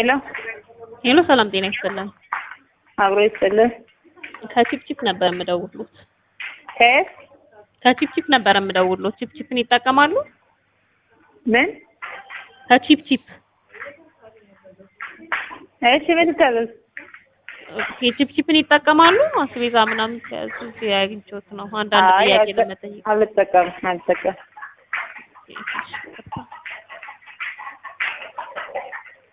ሄሎ ሄሎ ሰላም ጤና ይስጥልን። አብሮ ይስጥልን። ከቺፕቺፕ ነበር የምደውሉት። ከየት ከቺፕቺፕ ነበር የምደውሉት። ቺፕቺፕን ይጠቀማሉ? ምን? ከቺፕቺፕ እሺ ምን ልታዘዝ? የቺፕቺፕን ይጠቀማሉ? አስቤዛ ምናምን ከያዙ አግኝቼዎት ነው አንዳንድ አይ ጥያቄ አልጠ- ለመጠየቅ። አልጠቀምም አልጠቀምም። እሺ፣ ይቅርታ።